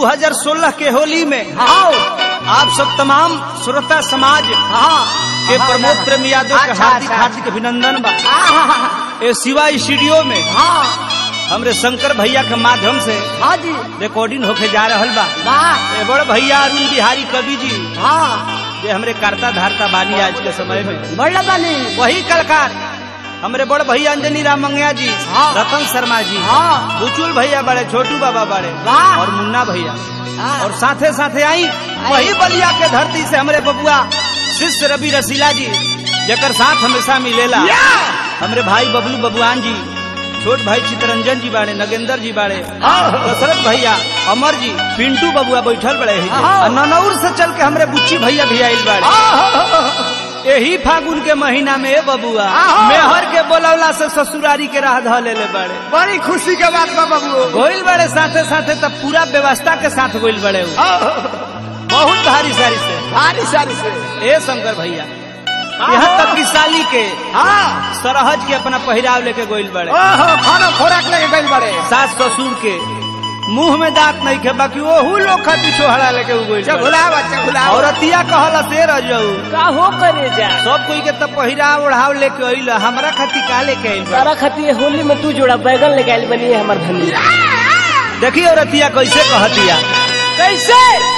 2016 के होली में आओ आप सब तमाम श्रोता समाज हाँ के प्रमोद प्रेम यादव के अच्छा, हार्दिक अच्छा। हार्दिक अभिनंदन बा हाँ ए शिवा स्टूडियो में हाँ हमरे शंकर भैया के माध्यम से हाँ जी रिकॉर्डिंग होके जा रहल बा वाह ए बड़ भैया अरुण बिहारी कवि जी हाँ जे हमरे करता धारता बानी आज के समय में बढ़ बानी वही कलकार हमरे बड़ भैया अंजनी राम मंगया जी हाँ। रतन शर्मा जी हाँ बुचुल भैया बड़े छोटू बाबा बड़े वाह। और मुन्ना भैया हाँ। और साथे साथे आई वही बलिया के धरती से हमरे बबुआ शिष्य रवि रसीला जी जकर साथ हमेशा मिलेला हमरे भाई बबलू बबुआन जी छोट भाई चितरंजन जी बाड़े नगेंद्र जी बाड़े दशरथ भैया अमर जी पिंटू बबुआ बैठल बड़े हैं हाँ। और ननौर से चल के हमरे बुच्ची भैया भी आइल बाड़े यही फागुन के महीना में ए बबुआ हाँ। मेहर के बोलवला से ससुरारी के राह ध ले बड़े बड़ी खुशी के बात बा बाबू गोइल बड़े साथे साथे तब पूरा व्यवस्था के साथ गोइल बड़े उ। बहुत भारी सारी से भारी सारी से ए शंकर भैया यहाँ तक कि साली के हाँ सरहज के अपना पहिराव लेके गोइल बड़े ओहो खाना खोराक लेके गइल बड़े सास ससुर के मुंह में दांत नहीं खे बाकी ओहू लोग खाती छोहरा लेके उ गोइल बड़े। चगुला बच्चा गुला औरतिया कहला से रह जाऊ का हो करे जा सब कोई के तब पहिराव ओढ़ाव लेके अइल हमरा खाती का लेके अइल बा तारा खातिर होली में तू जोड़ा बैगन लेके आइल बनी है हमार धनी देखिए औरतिया कैसे कहतिया कैसे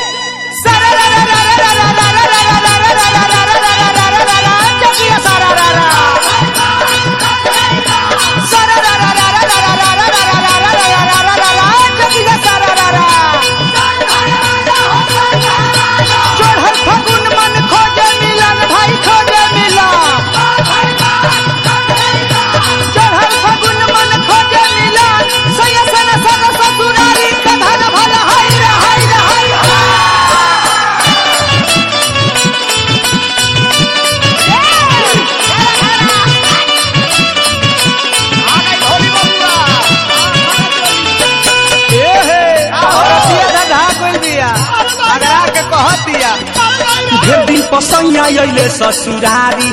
चढ़ल फगुन मन खोजे मिलन भाई खोजे मिलन चढ़ल फगुन मन खोजे मिलन सय सन सन ससुरारी के धन भल हाय रे हाय रे हाय ए हे औरतिया धधा कोई दिया अगरा के कहतिया ढेर दिन पसैया अइले ससुरारी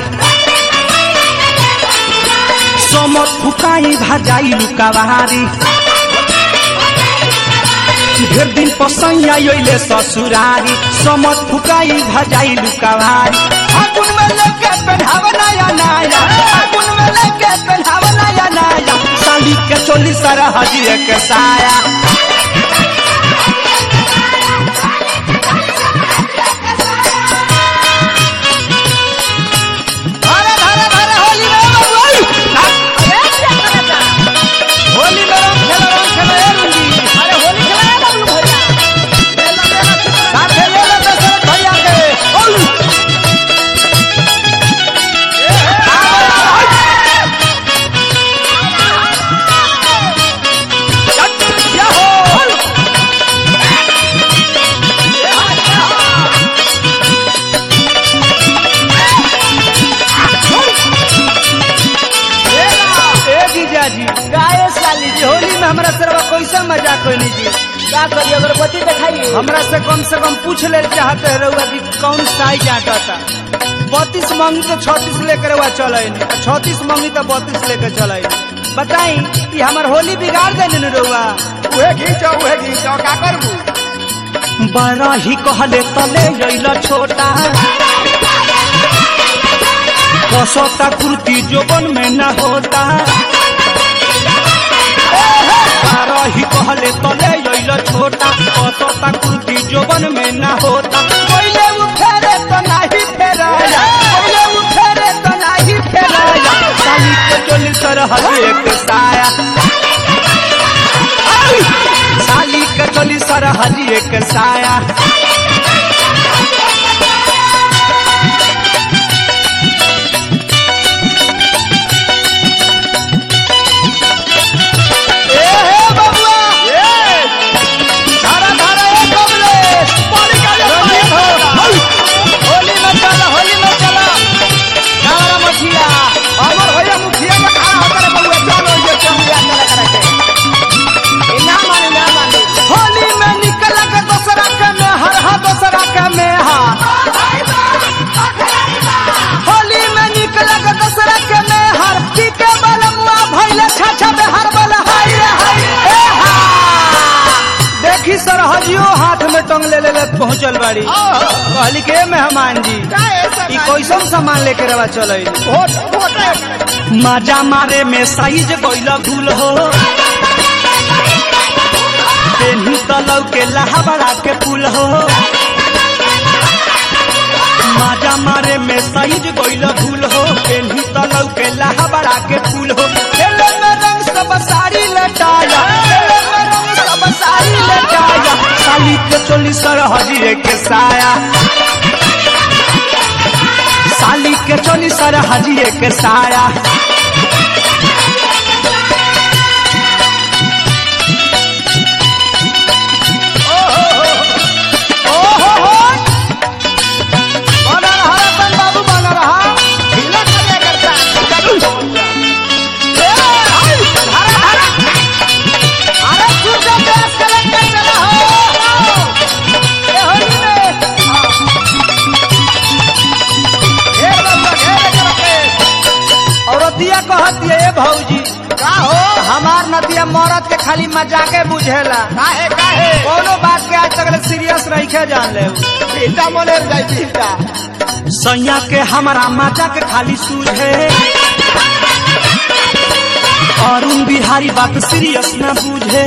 समत फुकाई भाजाई लुकावारी ढेर दिन पसैया अइले ससुरारी समत फुकाई भाजाई लुकावारी फागुन में लेके पहनाव नया नया फागुन में लेके पहनाव नया नया साली के चोली सरहदी के साया धरे धरे धरे होली में बबुआ होली में रंग खेलो रंग खेलो ए रुंगी अरे होली खेला बबलू भैया साथे ले ले दशरथ भैया के ओलू या हो ए जीजा जी गाय साली ये होली में हमरा सरवा कैसे मजाक कोई जी क्या करी अगरबत्ती दिखाई हमरा से कम से कम पूछ ले चाहते रहुआ कि कौन साइज आटा था बत्तीस मांगी तो छत्तीस लेकर हुआ चले छत्तीस मांगी तो बत्तीस लेकर चले बताई कि हमार होली बिगाड़ देने न रहुआ उहे घींचो उहे घींचो का करबू बड़ा ही कहले तले अइल छोटा कसोता कुर्ती जोबन में न होता बड़ा ही कहले तले अइल छोटा कसोता कुर्ती जोबन में न होता पहले वो फेरे तो नहीं फेराया पहले वो फेरे तो नहीं फेराया साली के चोली सरहदी एक साया साली के चोली सरहदी एक साया ए हे बबुआ ए धारा धारा ए बबले पानी का ले पानी होली में चला होली में चला धारा मछिया हमर भैया मुखिया में खड़ा होकर बउआ चलो ये चमुया चला करे ना मानी ना मानी होली में निकल के दूसरा के में हर हा दूसरा के पहुंचल बाड़ी हाँ। कहली के मेहमान जी का ऐसा ई कैसन सामान लेके रवा चल वोट वोट है माजा मारे में साइज गइल भूल हो पेन्ही तलौ के लहाबड़ा के फूल हो माजा मारे में साइज गइल भूल हो पेन्ही तलौ के लहाबड़ा के फूल हो खेले में रंग सब साड़ी लटाया खेले में रंग सब साड़ी लटाया साली के चोली सरहजिए के साया साली के चोली सरहजिए के साया ओहो हो बना रहा रतन बाबू बना रहा ढीला करे करता ए हाय हरा हरा अरे सूर्य देश के लेके चला हो ए होली में घेर बाबू घेर करके औरतिया कहत ये भौजी का हो हमार नदिया मरद के खाली मजाके बुझेला काहे काहे कोनो बात के आज तक सीरियस रखे जान ले पीटा मोले जाई पीटा सैया के हमारा माचा के खाली सूझे अरुण बिहारी बात सीरियस न बुझे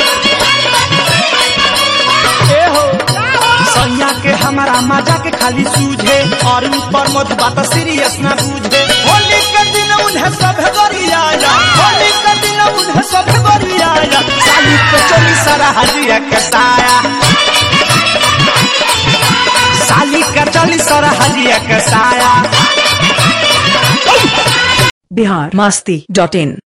ए हो सैया के हमारा माचा के खाली सूझे अरुण प्रमोद बात सीरियस न बुझे होली के दिन उन्हें सब गरियाया होली के दिन उन्हें सब गरियाया साली के चोली सारा हजिया के साया साली का चोली सारा हजिया के साया बिहार मस्ती डॉट इन